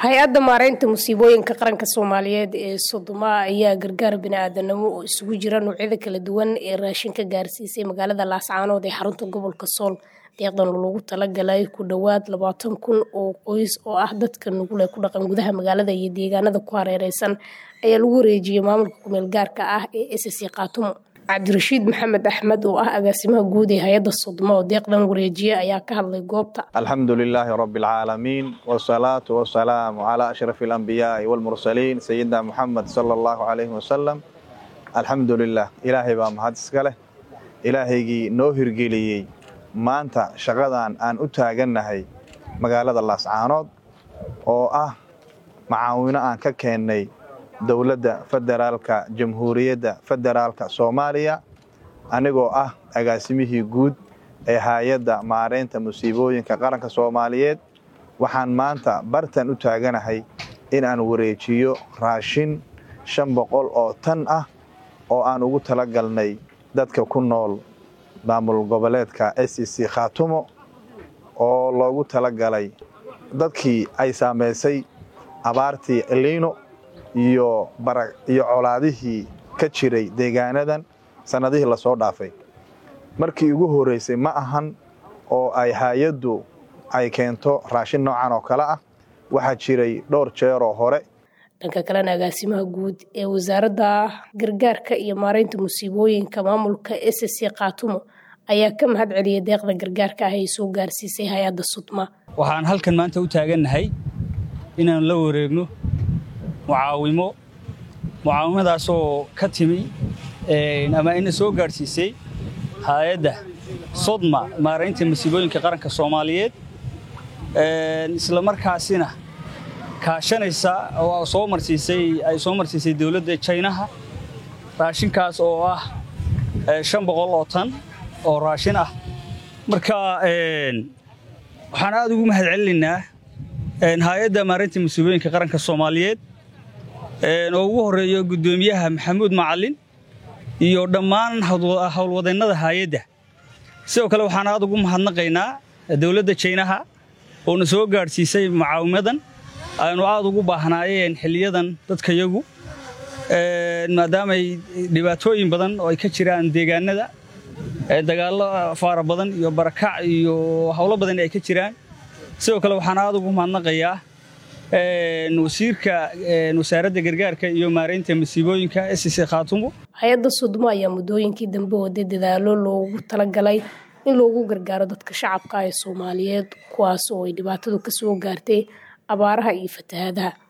hay-adda maareynta musiibooyinka qaranka soomaaliyeed ee sodoma ayaa gargaar bini-aadanimo oo isugu jira noocyada kala duwan ee raashinka gaarsiisay magaalada laascaanood ee xarunta gobolka sool deeqdan loogu talagalay ku dhowaad labaatan kun oo qoys oo ah dadka nugul ee ku dhaqan gudaha magaalada iyo deegaanada ku hareereysan ayaa lagu wareejiyey maamulka kumeel gaarka ah ee sc kaatumo cabdirashiid maxamed axmed oo ah agaasimaha guud ee hay-adda sodoma oo deeqdan wareejiye ayaa ka hadlay goobta alxamdu lilaahi rabi alcaalamiin wsalaatu wasalaamu calaa ashrafi alambiyaai walmursaliin sayidina muxamed sala allahu calayhi wasalam alxamdu lilah ilaahay baa mahad iska leh ilaahaygii noo hirgeliyey maanta shaqadan aan u taagannahay magaalada laascaanood oo ah macaawino aan ka keennay dowladda federaalka jamhuuriyadda federaalka soomaaliya anigoo ah agaasimihii guud ee hay-adda maareynta musiibooyinka qaranka soomaaliyeed waxaan maanta bartan u taaganahay in aan wareejiyo raashin shan boqol oo tan ah oo aan ugu tala galnay dadka ku nool maamul goboleedka s c khaatumo oo loogu tala galay dadkii ay saamaysay abaartii eliino iyo iyo colaadihii ka jiray deegaanadan sannadihii lasoo dhaafay markii ugu horreysay ma ahan oo ay hay-addu ay keento raashin noocan oo kale ah waxaa jiray dhowr jeeroo hore dhanka kalena agaasimaha guud ee wasaaradda gargaarka iyo maareynta musiibooyinka maamulka s c kaatumo ayaa ka mahad celiyay deeqda gargaarka ah ay soo gaarsiisay hay-adda sudma waxaan halkan maanta u taagannahay inaan la wareegno mucaawimo mucaawimadaasoo ka timi ama ina soo gaadhsiisay hay-adda sodma maaraynta masiibooyinka qaranka soomaaliyeed isla markaasina kaashanaysa oo soo marsiisay ay soo marsiisay dowladda jaynaha raashinkaas oo ah shan boqol oo tan oo raashin ah marka waxaan aad ugu mahad celinaynaa hay-adda maareynta musiibooyinka qaranka soomaaliyeed oo ugu horeeyo guddoomiyaha maxamuud macalin iyo dhammaan howlwadeennada hay-adda sidoo kale waxaan aad ugu mahadnaqaynaa dowladda jaynaha oona soo gaadhsiisay mucaawimadan aynu aad ugu baahnaayeen xiliyadan dadkayagu maadaamay dhibaatooyin badan oo ay ka jiraan deegaanada dagaallo faara badan iyo barakac iyo howlo badan ay ka jiraan sidoo kale waxaan aad ugu mahadnaqayaa wasiirka wasaaradda gargaarka iyo maareynta masiibooyinka sc khaatumo hay-adda sudmo ayaa muddooyinkii dambe waday dadaalo loogu talagalay in loogu gargaaro dadka shacabka ee soomaaliyeed kuwaas oo ay dhibaatadu ka soo gaartay abaaraha iyo fatahaadaha